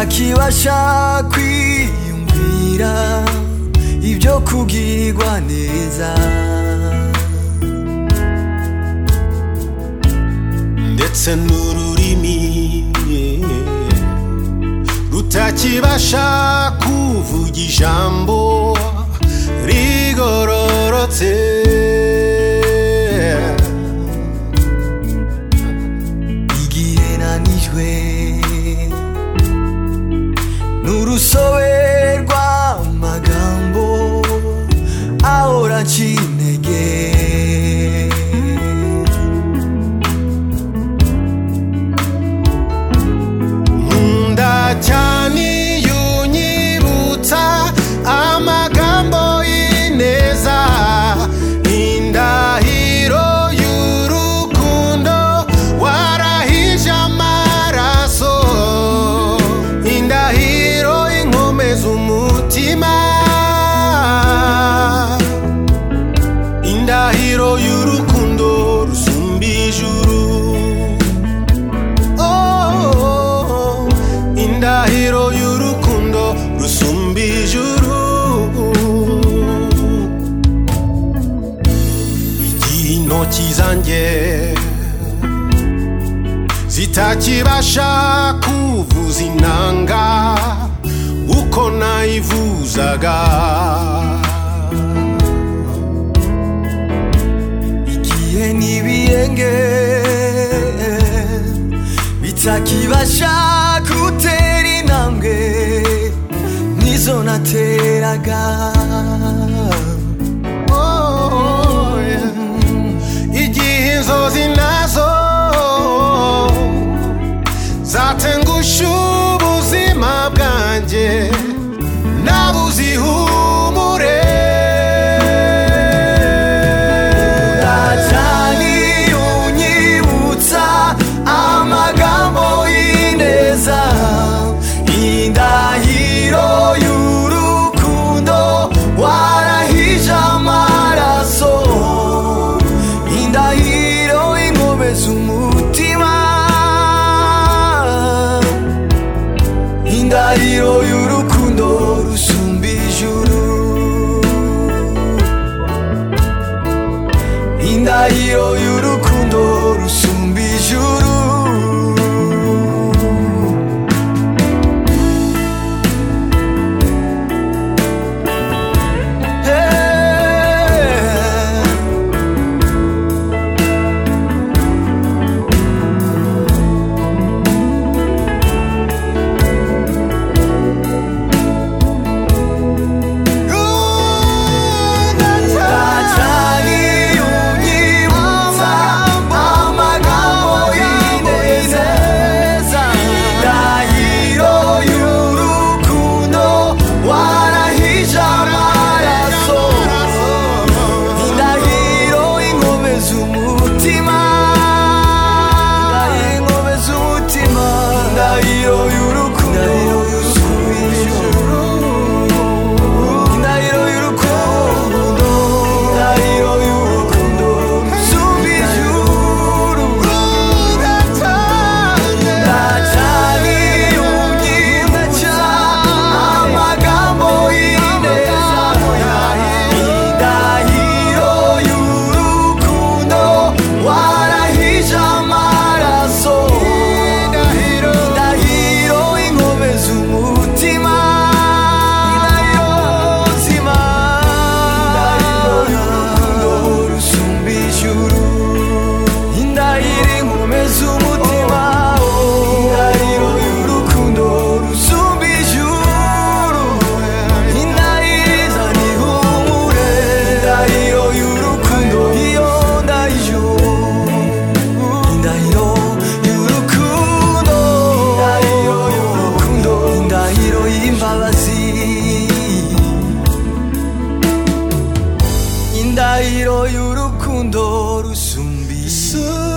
kibasha kwiyumvira ibyo kugirirwa neza ndetse n'ururimi rutakibasha kuvuga ijambo rigororotse igihe nanijwe n'urusobe rw'amagambo ahora anciye intege nkunda cyane iyo unyibutsa amagambo y'ineza indahiro y'urukundo warahije amaraso indahiro inkomeza umutima indahiro y'urukundo rusumba ijuru Oh, indahiro y'urukundo rusumba ijuru igihe intoki zanjye zitakibasha kuvuza inanga uko nayivuzaga igihe n'ibiyenge bitakibasha gutera intambwe n'izo nateraga Oh, yeah. igihe inzozi nazo zatengusha ubuzima bwanjye nabuze ihumure Natani unyibutsa amagambo y'ineza indahiro y'urukundo warahije amaraso indahiro inkomeza umutima indahiro y'urukundo rusumba ijuru indahiro y'urukundo rusumba ijuru Hey. Natali unyibutsa amagambo y'ineza Indahiro y'urukundo warahije amaraso Indahiro inkomeza umutima Inkomeza umutima Indahiro y'urukundo rusumba ijuru indahiro y'urukundo indahiro y'urukundo rusumba ijuru ndacani unyibutsa amagambo y'ineza indahiro y'urukundo warahije amaraso indahiro inkomeza umutima indahiro y'urukundo rusumba ijuru indahiro inkomeza umutima indahiro y'urukundo rusumba ijuru indahiro izana ihumure indahiro y'urukundo iyo ndahiro indahiro y'urukundo indahiro y'urukundo indahiro y'imbabazi indahiro y'urukundo rusumba ijuru